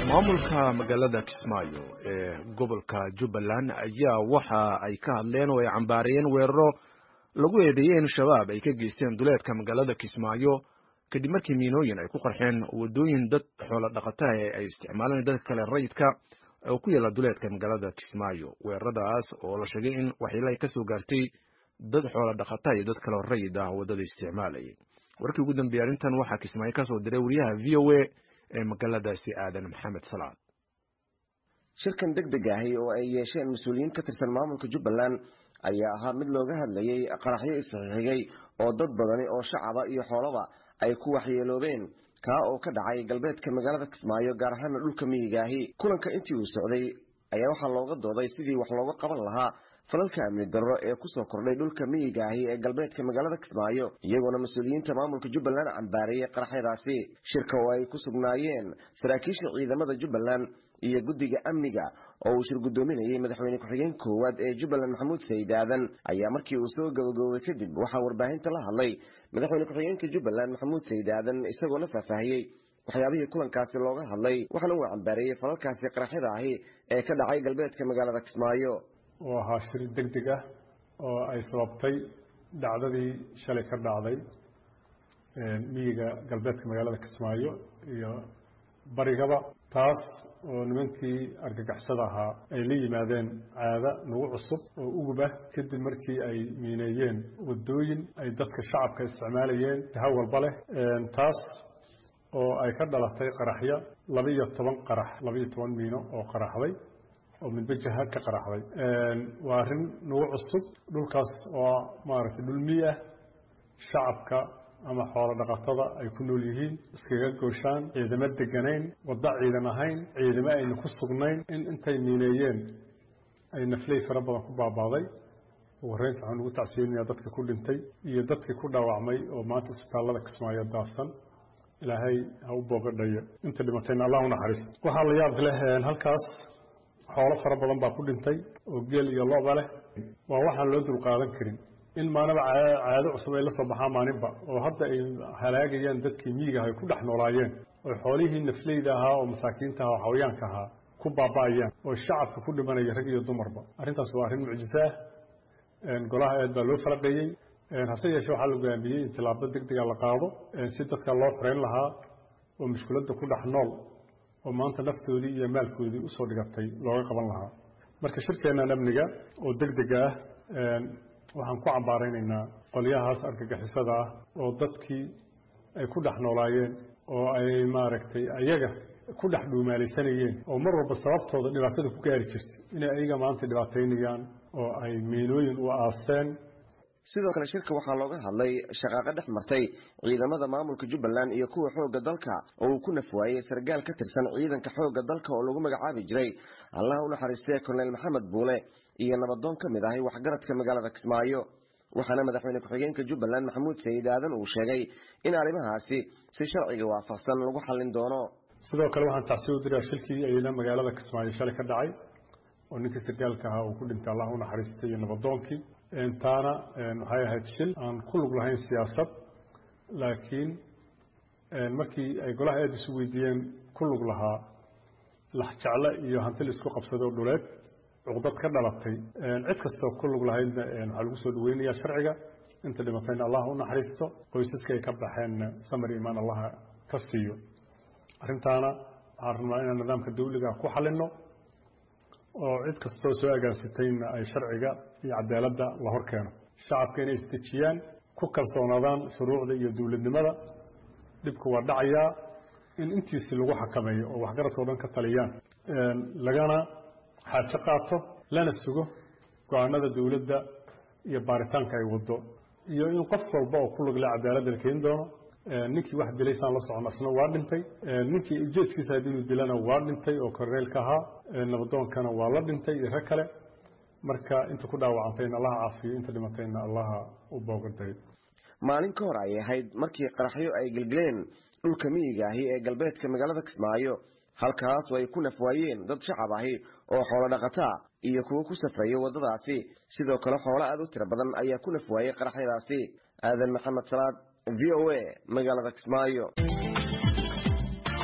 maamulka magaalada kismaayo ee gobolka jubbaland ayaa waxa ay ka hadleen oo ay cambaariyeen weeraro lagu eedeeyey in shabaab ay ka geysteen duleedka magaalada kismaayo kadib markii miinooyin ay ku qarxeen wadooyin dad xoolo dhaqataha ee ay isticmaaleen dadka kale rayidka oo ku yaala duleedka magaalada kismaayo weeraradaas oo la sheegay in waxyeelo ay kasoo gaartay dad xoolo dhaqata iyo dad kaleo rayid ah wadada isticmaalayay warkii ugu dambeeyey arrintan waxaa kismaayo kasoo diray wariyaha v o a ee magaaladaasi aadan maxamed salaad shirkan deg deg ahi oo ay yeesheen mas-uuliyiin ka tirsan maamulka jubbaland ayaa ahaa mid looga hadlayey qaraxyo isxixigay oo dad badani oo shacaba iyo xoolaba ay ku waxyeeloobeen kaa oo ka dhacay galbeedka magaalada kismaayo gaar ahaana dhulka miyigaahi kulanka intii uu socday ayaa waxaa looga dooday sidii wax looga qaban lahaa falalka amni darro ee kusoo kordhay dhulka miyigaahi ee galbeedka magaalada kismaayo iyagoona mas-uuliyiinta maamulka jubbaland cambaariyey qaraxyadaasi shirka oo ay ku sugnaayeen saraakiisha ciidamada jubbaland iyo guddiga amniga oo uu shir guddoominayey madaxweyne ku-xigeen koowaad ee jubbaland maxamuud sayid aadan ayaa markii uu soo gabagaboobay kadib waxaa warbaahinta la hadlay madaxweyne ku-xigeenka jubbaland maxamuud sayid aadan isagoona faahfaahiyey waxyaabihii kulankaasi looga hadlay waxaana uu cambaareeyey falalkaasi qaraxyada ahi ee ka dhacay galbeedka magaalada kismaayo oo ahaa shir deg deg ah oo ay sababtay dhacdadii shalay ka dhacday miyiga galbeedka magaalada kismaayo iyo barigaba taas oo nimankii argagaxsada ahaa ay la yimaadeen caada nagu cusub oo ugub ah kadib markii ay miineeyeen wadooyin ay dadka shacabka isticmaalayeen jaha walba leh taas oo ay ka dhalatay qaraxyo laba-iyo toban qarax laba-iyo toban miino oo qaraxday oo midba jaha ka qaraxday waa arrin nagu cusub dhulkaas oo maaragtay dhul miy ah shacabka ama xoolo dhaqatada ay ku nool yihiin iskaga gooshaan ciidamo deganayn waddo ciidan ahayn ciidamo ayna ku sugnayn in intay miineeyeen ay nafley fara badan ku baabaaday warreynta waxaan ugu tacsiyeynayaa dadka ku dhintay iyo dadkii ku dhaawacmay oo maanta isbitaallada kismaayo daadsan ilaahay ha u boogadhayo inta dhimatayna allah u naxariist waxaa la yaab leh halkaas xoolo fara badan baa ku dhintay oo geel iyo loba leh waa waxaan loo dulqaadan karin in maanaba caado cusub ay la soo baxaan maalinba oo hadda ay halaagayaan dadkii miyigaah ay ku dhex noolaayeen oo xoolihii nafleyda ahaa oo masaakiinta aha oo xawayaanka ahaa ku baaba'ayaan oo shacabka ku dhimanaya rag iyo dumarba arrintaas waa arrin mucjiso ah golaha aad baa loo falaqeeyey hase yeeshee waxaa la gogaamiyey in tilaabo deg dega la qaado si dadka loo xoreyn lahaa oo mushkiladda ku dhex nool oo maanta naftoodii iyo maalkoodii usoo dhigatay looga qaban lahaa marka shirkeennan amniga oo deg dega ah waxaan ku cambaaraynaynaa qolyahaas argagixisada ah oo dadkii ay ku dhex noolaayeen oo ay maaragtay ayaga ku dhex dhuumaalaysanayeen oo mar walba sababtooda dhibaatada ku gaari jirtay inay ayaga maanta dhibaataynayaan oo ay miinooyin u aasteen sidoo kale shirka waxaa looga hadlay shaqaaqo dhex martay ciidamada maamulka jubbaland iyo kuwa xoogga dalka oo uu ku nafwaayey sargaal ka tirsan ciidanka xoogga dalka oo lagu magacaabi jiray allaha u naxariistee korneyl maxamed buule iyo nabadoon ka mid ahay waxgaradka magaalada kismaayo waxaana madaxweyne ku-xigeenka jubbaland maxamuud sayid aadan uu sheegay in arrimahaasi si sharciga waafaqsan lagu xallin doono sidoo kale waxaan tacsiya u diraa shilkii ayada magaalada kismaayo shalay ka dhacay oo ninkii sargaalka ahaa uu ku dhintay allah u naxariistay iyo nabadoonkii taana waxay ahayd shil aan ku lug lahayn siyaasad laakiin markii ay golaha aad isu weydiiyeen ku lug lahaa laxjecle iyo hanti la isku qabsado dhuleed cuqdad ka dhalatay cid kastoo ku lug lahaydna waxaa lagu soo dhaweynayaa sharciga inta dhimatayna allah u naxariisto qoysaska ay ka baxeenna samar imaan allaha ka siiyo arrintaana waxaan rabnaa inaan nidaamka dawliga ku xalino oo cid kastoo soo agaansatayna ay sharciga iyo cadaaladda la hor keeno shacabka inay isdejiyaan ku kalsoonaadaan shuruucda iyo dowladnimada dhibku waa dhacayaa in intiisii lagu xakameeyo oo waxgaradkao dhan ka taliyaan lagana xaajo qaato lana sugo go-aanada dowladda iyo baaritaanka ay wado iyo in qof walba oo ku lugle cadaaladda la keeni doono ninkii wax dilaysaan la socon asna waa dhintay ninkii ujeedkiisa had inuu dilana waa dhintay oo korneelka ahaa nabadoonkana waa la dhintay iyo rag kale marka inta ku dhaawacantayna allaha caafiyo inta dhimatayna allaha u boogaday maalin ka hor ay ahayd markii qaraxyo ay gelgeleen dhulka miyiga ahi ee galbeedka magaalada kismaayo halkaas oo ay ku nafwaayeen dad shacab ahi oo xoolo dhaqataa iyo kuwo ku safraya waddadaasi sidoo kale xoolo aad u tiro badan ayaa ku nafwaayey qaraxyadaasi aadan maxamed salaad v o a magaalada kismaayo